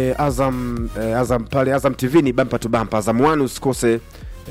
e, Azam e, Azam pale Azam TV ni bampa tu bampa. Azam 1 usikose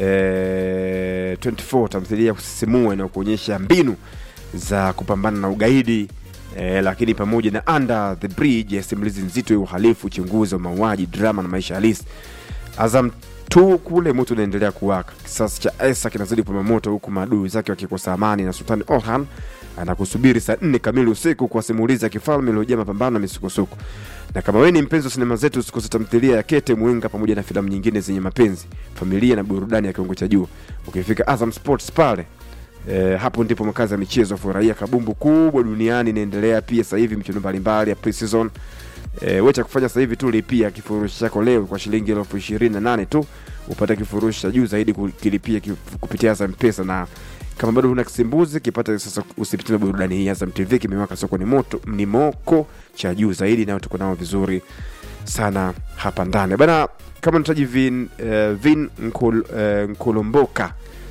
e, 24 tamthilia ya kusisimua inayokuonyesha mbinu za kupambana na ugaidi e, lakini pamoja na Under the Bridge ya simulizi nzito ya uhalifu, uchunguzi wa mauaji, drama na maisha halisi. Azam tu kule moto unaendelea kuwaka, kisasi cha Esa kinazidi kupamba moto, huku maadui zake wakikosa amani, na Sultani Orhan anakusubiri saa nne kamili usiku kwa simulizi ya kifalme iliyojaa mapambano na misukosuko. Na kama wewe ni mpenzi wa sinema zetu, usikose tamthilia ya Kete Mwenga pamoja na filamu nyingine zenye mapenzi, familia na burudani ya kiwango cha juu. Ukifika Azam Sports pale E, hapo ndipo makazi ya michezo. Furahia kabumbu kubwa duniani inaendelea pia sasa hivi, michezo mbalimbali ya pre-season. E, wewe cha kufanya sasa hivi tu lipia kifurushi chako leo kwa shilingi elfu ishirini na nane tu upate kifurushi cha juu zaidi kukilipia kif- kupitia Azam Pesa, na kama bado huna kisimbuzi kipata sasa, usipitie burudani hii. Azam TV kimewaka soko ni moto, ni moko cha juu zaidi, nayo tuko nao vizuri sana hapa ndani bana. Kama unahitaji vin, eh, vin nkol, eh, nkolomboka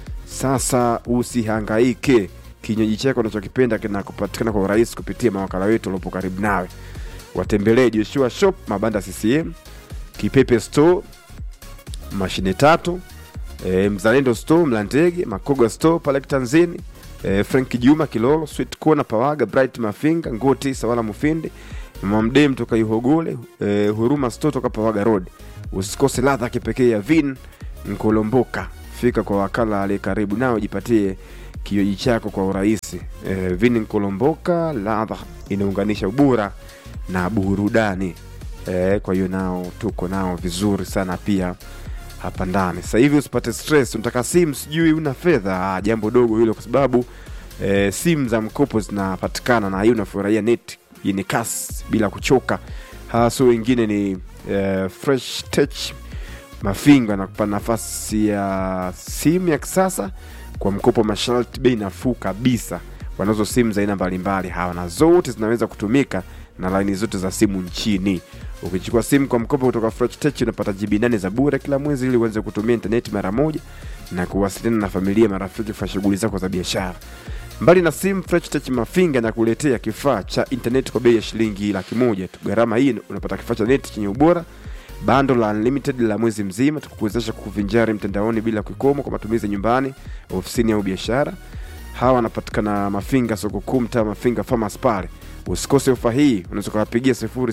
sasa usihangaike, kinywaji chako unachokipenda kinakupatikana kwa urahisi kupitia mawakala wetu waliopo karibu nawe. Watembelee Joshua Shop, mabanda CCM, Kipepe Store, mashine tatu, e, Mzalendo Store, Mlandege, Makoga Store pale Tanzini, e, Frank Juma Kilolo, Sweet Corner Pawaga, Bright Mafinga, Ngoti Sawala Mufindi, Mama Mdem toka Ihogole, e, Huruma Store toka Pawaga Road. Usikose ladha ya kipekee ya Vin Nkolomboka. Fika kwa wakala aliye karibu nao, jipatie kinywaji chako kwa urahisi. E, Vin Nkolomboka, ladha inaunganisha ubora na burudani. E, kwa hiyo nao tuko nao vizuri sana pia hapa ndani. Sasa hivi usipate stress, unataka simu sijui una fedha, ah, jambo dogo hilo, kwa sababu e, simu za mkopo zinapatikana na hiyo unafurahia net yenye kasi bila kuchoka. Hasa wengine ni e, Fresh Tech Mafinga anakupa nafasi ya simu ya kisasa kwa mkopo masharti, bei nafuu kabisa. Wanazo simu za aina mbalimbali hawa na zote zinaweza kutumika na laini zote za simu nchini. Ukichukua simu kwa mkopo kutoka Fresh Tech unapata GB nane za bure kila mwezi ili uweze kutumia intaneti mara moja na kuwasiliana na familia, marafiki kwa shughuli zako za biashara. Mbali na simu, Fresh Tech Mafinga na kuletea kifaa cha intaneti kwa bei ya shilingi laki moja tu. Gharama hii unapata kifaa cha neti chenye ubora bando la unlimited la mwezi mzima tukuwezesha kuvinjari mtandaoni bila kikomo kwa matumizi ya nyumbani, ofisini au biashara. Hawa wanapatikana Mafinga, soko kuu, mtaa Mafinga Farmers pale. Usikose ofa hii, unaweza kuwapigia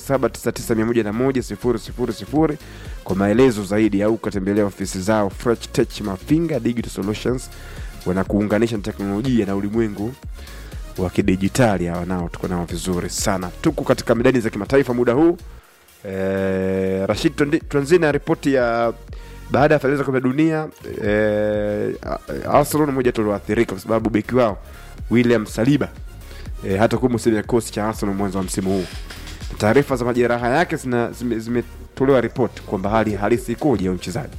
0799100000 kwa maelezo zaidi, au ukatembelea ofisi zao Fresh Tech Mafinga Digital Solutions. Wanakuunganisha na teknolojia na ulimwengu wa kidijitali. Hawa nao tuko nao vizuri sana. Tuko katika medani za kimataifa muda huu. Eh, Rashid, tuandi- tuanzie na ripoti ya baada ya fainali za kombe la dunia. Eh, Arsenal ni moja tu walioathirika kwa sababu beki wao William Saliba eh, hata kuwa msemi ya kikosi cha Arsenal mwanzo wa msimu huu. Taarifa za majeraha yake zina- zime- zimetolewa ripoti kwamba hali halisi ikoje ya mchezaji.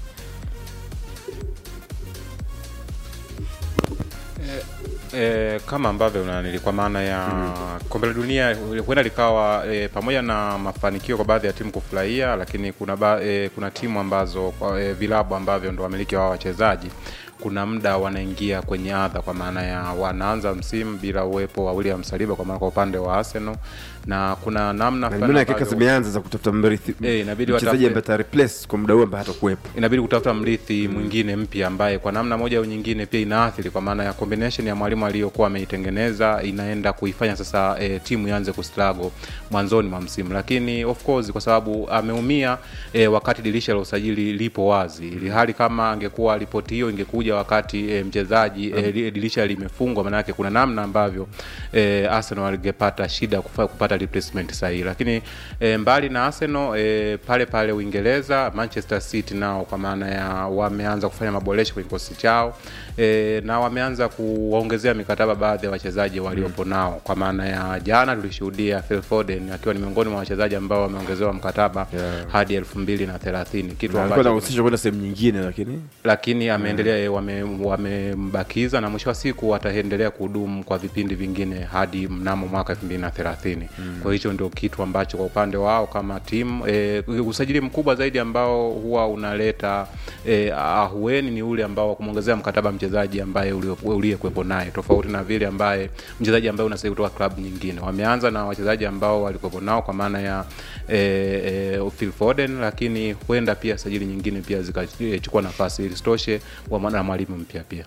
E, kama ambavyo unanili kwa maana ya kombe la dunia huenda likawa e, pamoja na mafanikio kwa baadhi ya timu kufurahia, lakini kuna ba, e, kuna timu ambazo kwa, e, vilabu ambavyo ndo wamiliki wa wachezaji kuna muda wanaingia kwenye adha, kwa maana ya wanaanza msimu bila uwepo wa William Saliba, kwa maana kwa upande wa Arsenal, na kuna namna Na fulani nimeona dakika ambavyo- zimeanza za kutafuta mrithi Eh, inabidi mchezaji watafute- ambaye ata replace kwa muda huu ambaye hatakuwepo. inabidi kutafuta mrithi mwingine mpya ambaye kwa namna moja au nyingine pia inaathiri kwa maana ya combination ya mwalimu aliyokuwa ameitengeneza inaenda kuifanya sasa e, timu ianze kustrago mwanzoni mwa msimu, lakini of course kwa sababu ameumia e, wakati dirisha la usajili lipo wazi, ili hali kama angekuwa ripoti hiyo ingekuja wakati e, mchezaji e, li- dirisha limefungwa, maana yake kuna namna ambavyo e, Arsenal alingepata shida kufa, kupata replacement sahihi, lakini e, mbali na Arsenal e, pale pale Uingereza Manchester City nao kwa maana ya wameanza kufanya maboresho kwenye kikosi chao e, na wameanza kuwaongezea mikataba baadhi ya wachezaji waliopo nao, kwa maana ya jana tulishuhudia Phil Foden akiwa ni miongoni mwa wachezaji ambao wameongezewa mkataba Yeah. hadi elfu mbili na thelathini kitu Na alikuwa ambacho anahusishwa kwenda sehemu nyingine, lakini lakini ameendelea wame- wamembakiza na mwisho wa siku wataendelea kuhudumu kwa vipindi vingine hadi mnamo mwaka elfu mbili na thelathini mm. kwa hicho ndio kitu ambacho kwa upande wao kama timu e, usajili mkubwa zaidi ambao huwa unaleta e, ahueni ni ule ambao wa kumwongezea mkataba mchezaji ambaye ulio- uliyekuwepo naye tofauti na vile ambaye mchezaji ambaye unasajili kutoka klabu nyingine wameanza na wachezaji ambao walikuwepo nao kwa maana ya e, e, Phil Foden lakini huenda pia sajili nyingine pia zikachukua nafasi ili sitoshe wa maana ya mwalimu mpya pia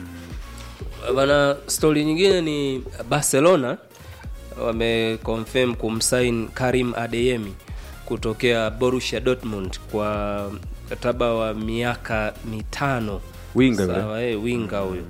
bana stori nyingine ni barcelona wameconfirm kumsign karim adeyemi kutokea borussia dortmund kwa mkataba wa miaka mitano Winga yule. Sawa, eh, winga huyo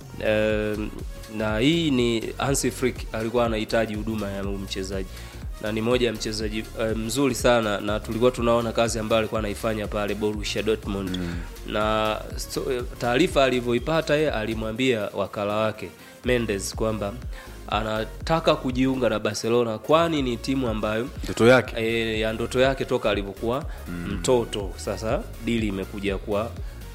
Em, na hii ni Hansi Flick alikuwa anahitaji huduma ya huyu mchezaji na ni moja ya mchezaji eh, mzuri sana na tulikuwa tunaona kazi ambayo alikuwa anaifanya pale Borussia Dortmund mm. na so, taarifa alivyoipata yeye alimwambia wakala wake Mendes kwamba anataka kujiunga na Barcelona kwani ni timu ambayo ndoto yake e, ya ndoto yake toka alivyokuwa mtoto sasa dili imekuja kuwa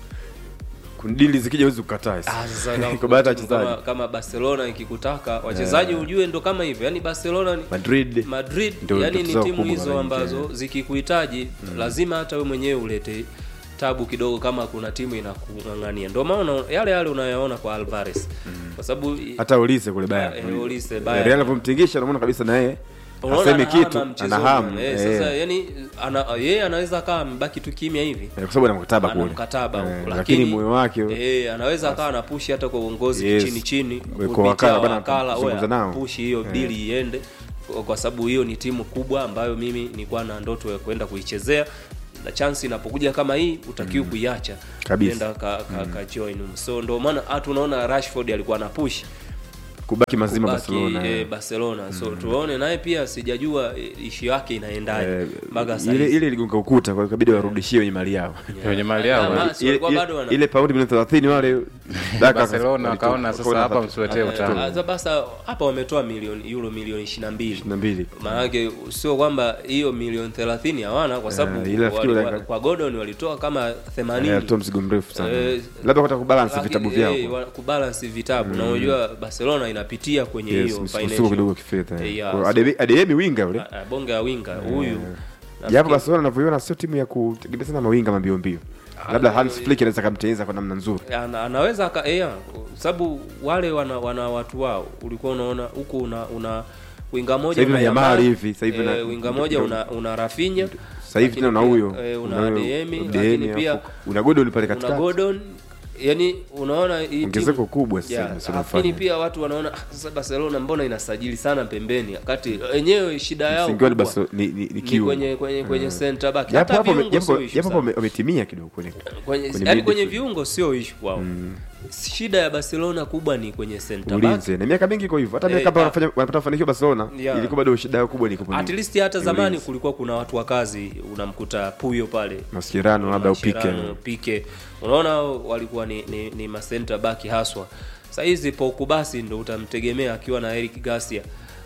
Kuna dili zikija huwezi kukataa Ah, sasa kama- kwa baadhi ya timu kama, wachezaji kama barcelona ikikutaka wachezaji ujue ndo kama hivyo yani barcelona ni Madrid madrid Ndio yani ndoto ni zao timu kubwa hizo mara ambazo nyingi. zikikuhitaji lazima hata we mwenyewe ulete tabu kidogo kama kuna timu inakung'ang'ania ndio maana yale yale unayaona kwa alvarez kwa sababu hata Olise kule Eh, Bayern Olise, Eh, Bayern. Real alivyomtingisha unaona kabisa na yeye unaona asemi anahama kitu mchezoni. ana hamu eh, eh, sasa yani ana, yeye anaweza akawa amebaki tu kimya hivi eh, kwa sababu ana mkataba ana kule mkataba Eh, huko, lakini moyo wake eh, anaweza akawa anapushi hata kwa uongozi Yes. chini chini Kwa kupitia wakala, bana, wakala, kuzungumza oya, nao. pushi hiyo dili iende kwa- kwa sababu hiyo ni timu kubwa ambayo mimi nilikuwa na ndoto ya kwenda kuichezea na chance inapokuja kama hii utakiwa kuiacha Kabisa. Nenda ka, ka, ka join so ndio maana hata unaona Rashford alikuwa na push kubaki mazima kubaki, Barcelona eh, eh. Barcelona so tuone naye pia sijajua eh, ishi yake inaendaje Eh, mpaka sasa ile hivi. ile iligonga ukuta kwa hiyo ikabidi warudishie wenye mali yao kwenye mali yao Ah, wali- si ile, walikuwa ile, bado wana- ile paundi milioni 30 wale Daka Barcelona walitoa- wakaona sasa wakaona hapa hapa- msiletee Eh, utamu ah, basa hapa wametoa milioni euro milioni 22 22 maanake sio kwamba hiyo milioni 30 hawana kwa sababu Eh, ile nafikiri wali- wale- wa- kwa Gordon walitoa kama Eh, 80 alitoa mzigo mrefu sana Eh, labda kutaka kubalance Lakini, vitabu vyao eh, wa- kubalance vitabu na unajua Barcelona inapitia kwenye Yes, hiyo msukosuko financial. kidogo kifedha Eh, eh. yeah, Kwa so- Adeyemi- Adeyemi winga yule Ah, ah, bonge ya winga huyu japo nafikiri- Barcelona anavyoiona sio timu ya kutegemea sana mawinga mambio mbio labda Hans Flick anaweza kamtengeneza kwa namna nzuri ana, anaweza aka yeah, sababu wale wana, wana watu wao ulikuwa unaona huku una, una winga moja Sasa hivi una na Yamal Yamal, hivi, sasa hivi eh, na- winga moja una, una Rafinha sasa hivi tena una lakini huyo pia, eh, una huyo Adeyemi Adeyemi, lakini pia alafu una Gordon pale una katikati Gordon yani unaona hii timu- ongezeko kubwa sasa Yeah, hivi Barcelona lakini wanafanya. pia watu wanaona "Ah, sasa Barcelona mbona inasajili sana pembeni wakati wenyewe shida yao Msingi wao ni kubwa Barcelona- ni- ni- ni ni kiungo. kwenye kwenye kwenye center back Japo hata hapo wame- viungo sio japo- issue japo sana. wame- wametimia kidogo kwenye kwenye kwenye yani kwenye midfield. viungo sio issue kwao shida ya Barcelona kubwa ni kwenye center back ulinzi na miaka mingi iko hivyo hata Eh, miaka ambayo ah. wanafanya wanapata mafanikio Barcelona Yeah. ilikuwa bado shida yao kubwa ni kupo at least hata zamani kulikuwa kuna watu wa kazi unamkuta Puyo pale Mascherano labda upike Mascherano, Pique unaona walikuwa ni, ni, ni masenta baki haswa sahizi Pogba basi ndo utamtegemea akiwa na Eric Garcia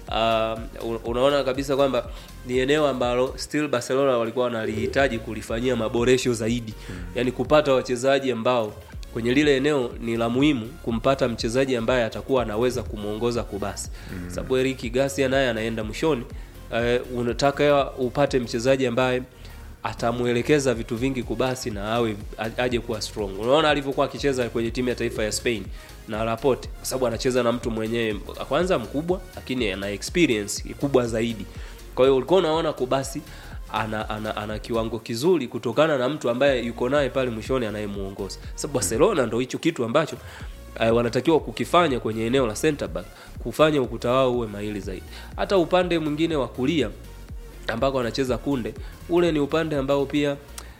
uh, unaona kabisa kwamba ni eneo ambalo still Barcelona walikuwa wanalihitaji kulifanyia maboresho zaidi yani kupata wachezaji ambao kwenye lile eneo ni la muhimu kumpata mchezaji ambaye atakuwa anaweza kumwongoza kubasi mm. sababu Eric Garcia naye anaenda mwishoni uh, unataka upate mchezaji ambaye atamwelekeza vitu vingi kubasi na awe a- aje kuwa strong unaona alivyokuwa akicheza kwenye timu ya taifa ya Spain na Laporte kwa sababu anacheza na mtu mwenyewe kwanza mkubwa lakini ana experience kubwa zaidi kwa hiyo ulikuwa unaona kubasi ana, ana, ana kiwango kizuri kutokana na mtu ambaye yuko naye pale mwishoni anayemuongoza sababu Barcelona ndo hicho kitu ambacho uh, wanatakiwa kukifanya kwenye eneo la center back kufanya ukuta wao uwe mahili zaidi hata upande mwingine wa kulia ambako anacheza kunde ule ni upande ambao pia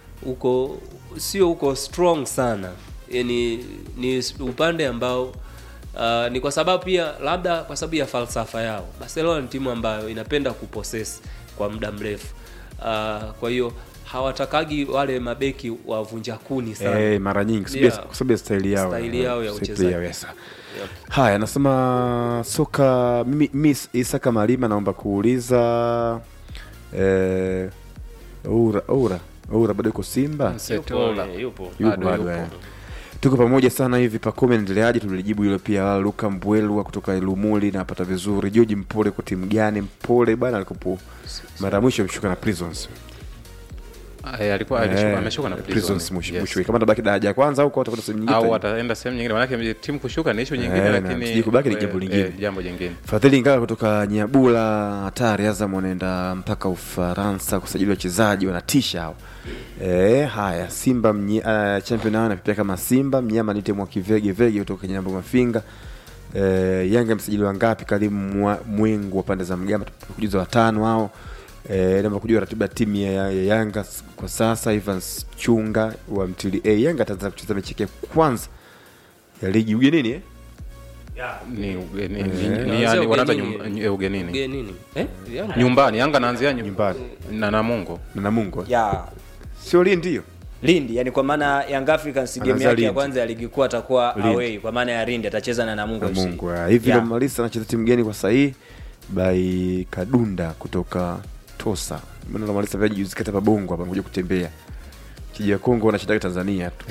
uko sio uko strong sana yani ni upande ambao uh, ni kwa sababu pia labda kwa sababu ya falsafa yao barcelona ni timu ambayo inapenda kupossess kwa muda mrefu uh, kwa hiyo hawatakagi wale mabeki wavunja kuni sana eh, mara nyingi kwa sababu ya- Yeah. kwa sababu ya staili yao Staili yao ya Style uchezaji. yao, yes. Yep. haya anasema soka mimi, mimi isaka malima naomba kuuliza eh, ura ura ura bado yuko simba Msetola. Yupo, eh, yupo. Yupo Bado bado, yupo. eh. tuko pamoja sana hivi pakome endeleaje tulijibu hilo pia luka mbwelwa kutoka lumuli napata vizuri george mpole kwa timu gani mpole bana alikopo mara ya mwisho ameshuka na prisons Eh, alikuwa Eh, alishuka- ameshuka na prisons Prison, mwisho yes. mwisho kama tabaki daraja ya kwanza huko atakwenda sehemu nyingine au tena. ataenda sehemu nyingine manake timu kushuka ni ishu nyingine Eh, na lakini sijui kubaki ni eh, jambo lingine. eh, jambo jingine Fadhili Ngala kutoka Nyabula, hatari. Azam wanaenda mpaka Ufaransa kusajili wachezaji, wanatisha hao. E, haya Simba mnye, uh, champion hao anapepea kama Simba mnyama nite mwakivege vege kutoka kwenye namba mafinga. E, Yanga msajili wangapi? Karimu Mwa- Mwengu wa pande za Mgamba, kujuza watano hao. E, namba kujua ratiba ya timu ya, ya Yanga s- kwa sasa. Evans Chunga wa Mtili A. Yanga ataanza kucheza mechi yake ya kwanza ya ligi ugenini eh? ni ugeni- ni- ni- Eh. ni Naanzia yani wanaita ugenini. nyum- eh, ugenini Ugenini. Eh? Yanga? nyumbani yanga naanzia nyu- Nyumbani. na namungo na Namungo ya sio Lindi hiyo Lindi, yani kwa maana Young Africans game Anaanza yake ya Lindi. kwanza ya ligi kuu atakuwa Lindi. away, kwa maana ya Lindi atacheza na Namungo FC. Namungo ah, hivi Yeah. ndo Malisa anacheza timu gani kwa sahii by Kadunda kutoka Tosa. Mbona ndo Malisa pia juzi kata Bongo hapa kuja kutembea. Kiji ya Kongo wanashitaka Tanzania tu.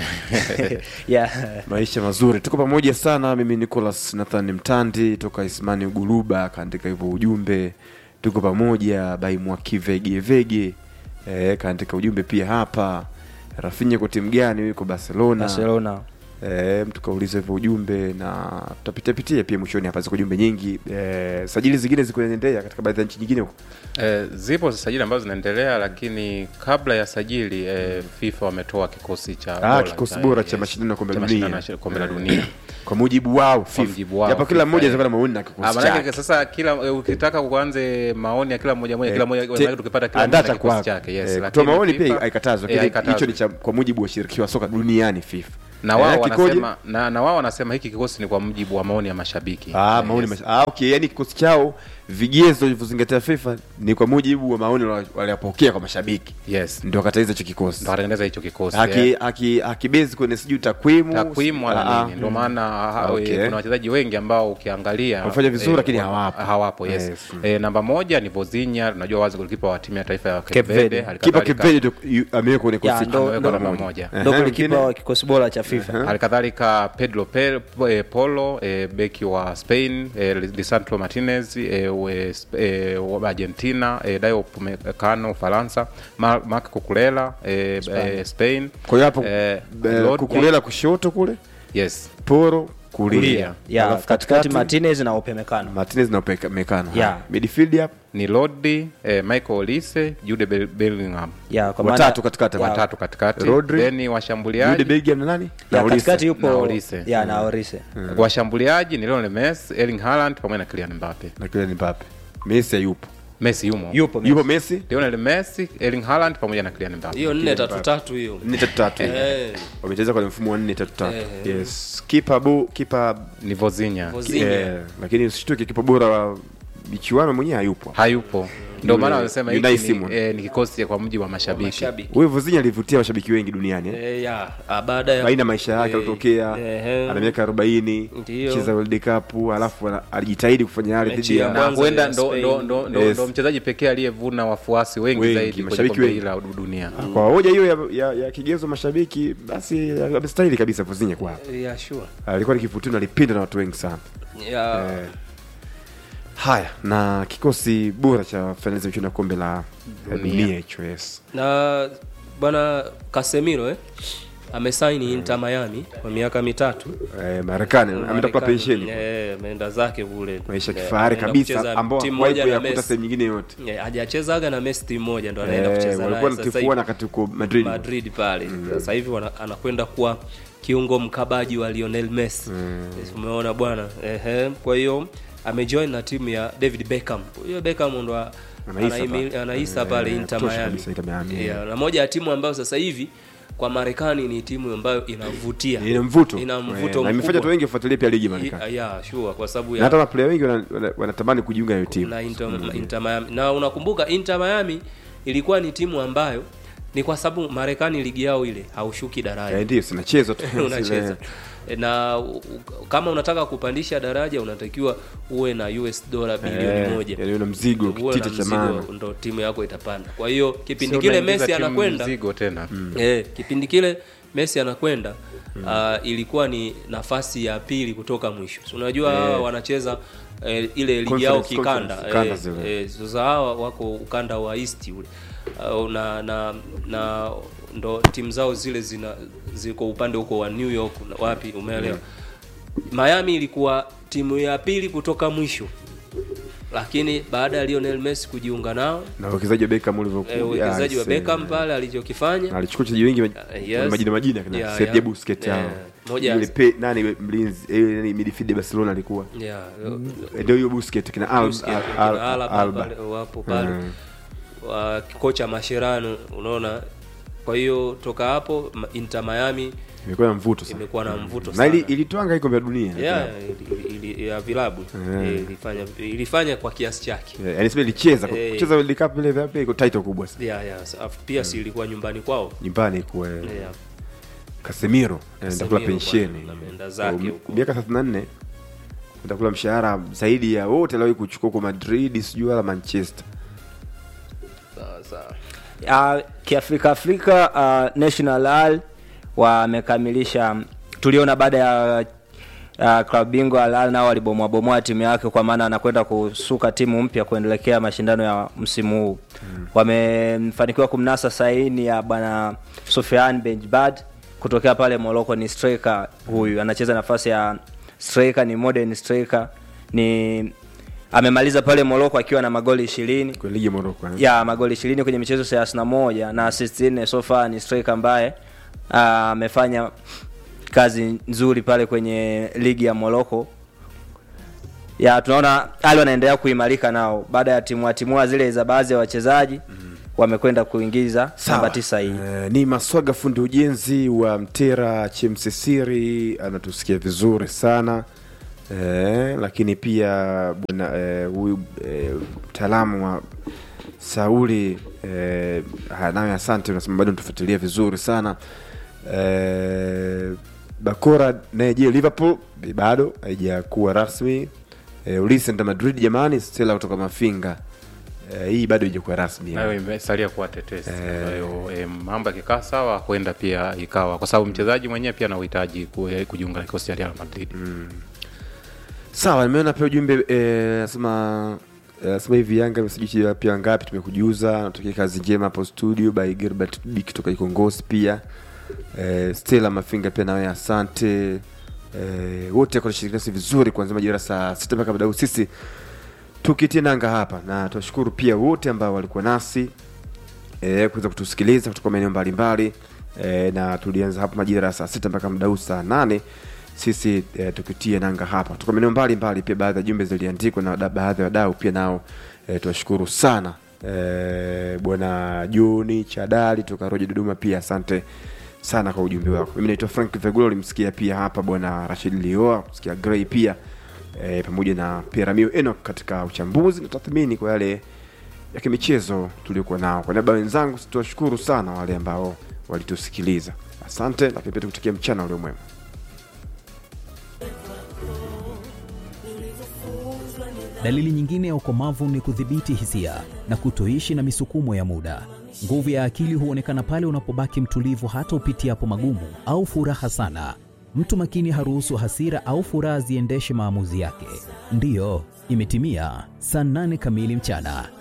yeah. Maisha mazuri. Tuko pamoja sana mimi Nicholas Nathan Mtandi toka Ismani Uguluba akaandika hivyo ujumbe. Tuko pamoja by Mwakivege Vege. Eh, kaandika ujumbe pia hapa. Rafinha kwa timu gani yuko Barcelona? Barcelona. E, mtu kauliza hivyo ujumbe na tutapitia pitia pia mwishoni hapa, ziko jumbe nyingi e, sajili zingine ziko zinaendelea katika baadhi ya nchi nyingine huko. Eh, zipo sajili ambazo zinaendelea lakini kabla ya sajili eh, FIFA wametoa kikosi cha Ah, kikosi bora cha mashindano ya kombe la cha dunia. mashindano ya kombe la dunia Kwa mujibu wao FIFA. mujibu wao, Japo kila FIFA, mmoja eh. atakuwa na maoni na Ah, kikosi maanake chake. sasa kila eh, ukitaka kuanze maoni ya kila mmoja moja Eh, kila mmoja te- maanake tukipata kila andaa mmoja cha kikosi kwako. chake yes Eh, lakini kutoa maoni pia FIFA- haikatazwi, eh, lakini hicho haikatazwi. ni cha kwa mujibu wa shirikisho la soka duniani FIFA. na wao Eh, kikoje? wanasema na, na wao wanasema hiki kikosi ni kwa mujibu wa maoni ya mashabiki Ah, Eh, maoni yes. mash... ah, okay, yani kikosi chao vigezo vilivyozingatia FIFA ni kwa mujibu wa maoni wali- waliyopokea kwa mashabiki. yes Ndio wakataiza hicho kikosi. ndo watatengeneza hicho kikosi Haki eh. haki hakibezi kwenye sijui takwimu takwimu Ah, wala ah. nini ndio maana ha- Okay. eh, kuna wachezaji wengi ambao ukiangalia Wamefanya vizuri, eh, lakini wa- hawapo. hawapo yes, Yes. Eh, namba moja ni Vozinha unajua wazi golikipa wa timu ya taifa ya Cape Cape Verde Verde. hali Kipa kadhalika- Kipeje amewekwa kwenye Ya, kikosi ndo- amewekwa ndo- namba moja Ndio Ehe, golikipa mwingine? wa kikosi bora cha FIFA. hali kadhalika pedro Pe, eh, polo eh, beki wa spain eh, lisandro martinez eh, we, eh, wa argentina eh, dayo pumecano ufaransa Ma- mark kukulela eh, eh, spain Kwa hiyo hapo eh, eh, Lord- kukulela kushoto kule yes poro kulia Kulia. Ya, Alafu katikati Martinez na Upemekano. Martinez na Upeka- mekano Yeah. midfield hapo ni lodi eh, michael olise jude Bel- bellingham Ya, kwa Watatu maana- katikati, ya, watatu katikati Rodri. then Jude washambuliaji Bellingham na nani ya, Na Olise. katikati yupo Na Olise. ya na Olise. washambuliaji ni Lionel Messi, Erling Haaland pamoja na Kylian Mbappe. na kile ni Mbappe Messi hayupo Messi yumo. Yupo yupo Messi. Messi Lionel Messi, Erling Haaland pamoja na Kylian Mbappe. hiyo nne tatu tatu hiyo nne tatu tatu Eh. wamecheza kwenye mfumo wa nne tatu tatu Eh. yes kipa bu kipa Ni Vozinha. Vozinha. eh, lakini usishtuke kipa bora wa michuano mwenyewe hayupo Hayupo. Ndio maana Yule- wanasema Unai hiki ni, Simon. eh, ni kikosi kwa mujibu wa mashabiki. mashabiki huyu Vozinha alivutia mashabiki wengi duniani eh? Eh, ya ah, baada ya baina ya maisha yake Eh, alitokea ehe. ana miaka 40 Ndiyo. cheza World Cup alafu ana- alijitahidi kufanya yale Mechi dhidi ya ya Na Kwanza huenda ya ndo, Spain. ndo, ndo, ndo, Yes. ndo mchezaji pekee aliyevuna wafuasi wengi, Wengi, zaidi kwenye mashabiki kombe wengi. hili la dunia. kwa hoja hiyo ya, ya, ya kigezo mashabiki basi amestahili kabisa Vozinha kwa ya sure alikuwa ni kivutio na alipendwa na watu wengi sana ya eh. haya na kikosi bora cha fainali za michuano ya kombe la la Dunia. dunia hicho yes na bwana Casemiro eh amesaini Inter Miami kwa miaka mitatu eh, Marekani ameenda kula Marekani. pensheni eh ameenda zake kule maisha ya Eh, kifahari ameenda kabisa kucheza ambao timu hawahi moja na kuyakuta Messi. sehemu nyingine yote Eh, hajachezaga na Messi timu moja ndo anaenda Eh, kucheza walikuwa naye sasa natifuana hivi kati huko Madrid Madrid pale sasa hivi wana- anakwenda kuwa kiungo mkabaji wa Lionel Messi Yes, umeona bwana ehe kwa hiyo amejoin na timu ya David Beckham huyo Beckham ndo a- Anaisa anaimi- pale. anaisa Eh, pale Inter tosha Miami kabisa Inter Miami. Yeah, na moja ya timu ambayo sasa hivi kwa Marekani ni timu ambayo inavutia ina mvuto ina Eh, mvuto na imefanya mkubwa. watu wengi wafuatilie pia ligi Marekani yeah, sure kwa sababu na ya hata maplaya wengi wana- wana- wanatamani kujiunga na hiyo timu na Inter, Inter Miami na unakumbuka Inter Miami ilikuwa ni timu ambayo ni kwa sababu Marekani ligi yao ile haushuki daraja Eh, ndio sinachezwa tu unacheza na u- u- kama unataka kupandisha daraja unatakiwa uwe na US dola bilioni moja yani una mzigo Uwe na kitita cha mzigo, maana ndo timu yako itapanda kwa hiyo kipindi Sio kile unaingiza Messi timu anakwenda mzigo tena. eh, kipindi kile Messi anakwenda uh, ilikuwa ni nafasi ya pili kutoka mwisho so, unajua hawa wanacheza eh, ile ligi yao Conference, kikanda conference, kanda eh, zile. eh, sasa hawa wako ukanda wa east ule uh, na na na ndo timu zao zile zina ziko upande huko wa New York na wapi umeelewa Miami ilikuwa timu ya pili kutoka mwisho lakini baada ya Lionel Messi kujiunga nao na uwekezaji wa Beckham ulivyokuja eh, uwekezaji wa ah, Beckham see. pale alichokifanya Na alichukua wachezaji wengi Uh, yes. majina majina kina Yeah, Sergio yeah. Busquets Yeah. hao Moja- yule pe nani mlinzi eh, nani midfield ya Barcelona alikuwa yeah, Eh, ndio hiyo Busquets kina Alba Busquets, Al- kina Al- Alaba Alba pale, wapo pale Mm. wa kocha Mascherano unaona kwa hiyo toka hapo Ma- Inter Miami imekuwa na mvuto sana imekuwa na mvuto na sana ili ilitwanga hii kombe la dunia yeah, ili- ili- ili- ya vilabu Yeah. Eh, ilifanya ilifanya kwa kiasi chake Yeah, yani sema ilicheza Eh. kucheza World Cup ile vya iko title kubwa sana yeah, yeah. so, afu pia si ilikuwa nyumbani kwao nyumbani kwa yeah. Casemiro anaenda kula Casemiro pensheni bwana, ameenda zake Um, huko. miaka 34 atakula mshahara zaidi ya wote aliwahi kuchukua kwa Madrid sijui wala Manchester sawa sawa Uh, kiafrika Afrika uh, National Al wamekamilisha, tuliona baada ya uh, klabu bingwa Al Ahly nao walibomoa bomoa timu yake, kwa maana anakwenda kusuka timu mpya kuendelekea mashindano ya msimu huu mm. Wamefanikiwa kumnasa saini ya bwana Sofiane Benjbad kutokea pale Morocco. Ni striker huyu, anacheza nafasi ya striker, ni modern striker, ni amemaliza pale Morocco akiwa na magoli ishirini kwa ligi ya Morocco eh? ya magoli ishirini kwenye michezo thelathini na moja na assist nne so far. Ni striker ambaye ah, amefanya kazi nzuri pale kwenye ligi ya Morocco. Ya tunaona Ali wanaendelea kuimarika nao baada ya timua timua zile za baadhi ya wachezaji wamekwenda kuingiza namba tisa hii. Eh, ni Maswaga fundi ujenzi wa Mtera Chemsesiri anatusikia vizuri sana eh, lakini pia bwana eh, huyu eh, mtaalamu wa Sauli eh, haya, nawe asante, unasema bado tufuatilia vizuri sana eh, Bakora naye je, Liverpool bado haijakuwa rasmi eh, Ulisi enda Madrid jamani, Stella kutoka Mafinga eh, hii bado haijakuwa rasmi nayo imesalia kuwa tetesi kwa hiyo eh, mambo yakikaa sawa kwenda pia ikawa kwa sababu mchezaji mwenyewe pia ana uhitaji ku- kujiunga na kikosi cha Real Madrid Sawa, nimeona pia ujumbe eh, nasema eh, nasema hivi Yanga imesajili pia ngapi, tumekujuza. Natokea kazi njema hapo studio by Gilbert B kutoka Ikongosi pia eh, Stella Mafinga pia nawe asante eh, wote kwa kushiriki nasi vizuri kuanzia majira saa sita mpaka muda huu sisi tukitia nanga hapa, na tunashukuru pia wote ambao walikuwa nasi eh, kuweza kutusikiliza kutoka maeneo mbalimbali eh, na tulianza hapa majira ya saa sita mpaka muda huu saa nane sisi eh, tukitia nanga hapa kutoka maeneo mbalimbali. Pia baadhi ya jumbe ziliandikwa na wada- baadhi ya wadau pia nao eh, tuwashukuru sana eh, bwana Joni Chadali toka Roja Dodoma, pia asante sana kwa ujumbe wako. Mimi naitwa Frank Vegulo, ulimsikia pia hapa bwana Rashid Lioa, kusikia Gray pia eh, pamoja na Piramio Enoch katika uchambuzi na tathmini kwa yale ya kimichezo tuliokuwa nao. Kwa niaba ya wenzangu, tuwashukuru sana wale ambao walitusikiliza, asante, lakini pia tukutakia mchana ulio mwema. Dalili nyingine ya ukomavu ni kudhibiti hisia na kutoishi na misukumo ya muda. Nguvu ya akili huonekana pale unapobaki mtulivu hata upitiapo magumu au furaha sana. Mtu makini haruhusu hasira au furaha ziendeshe maamuzi yake. Ndiyo, imetimia saa nane kamili mchana.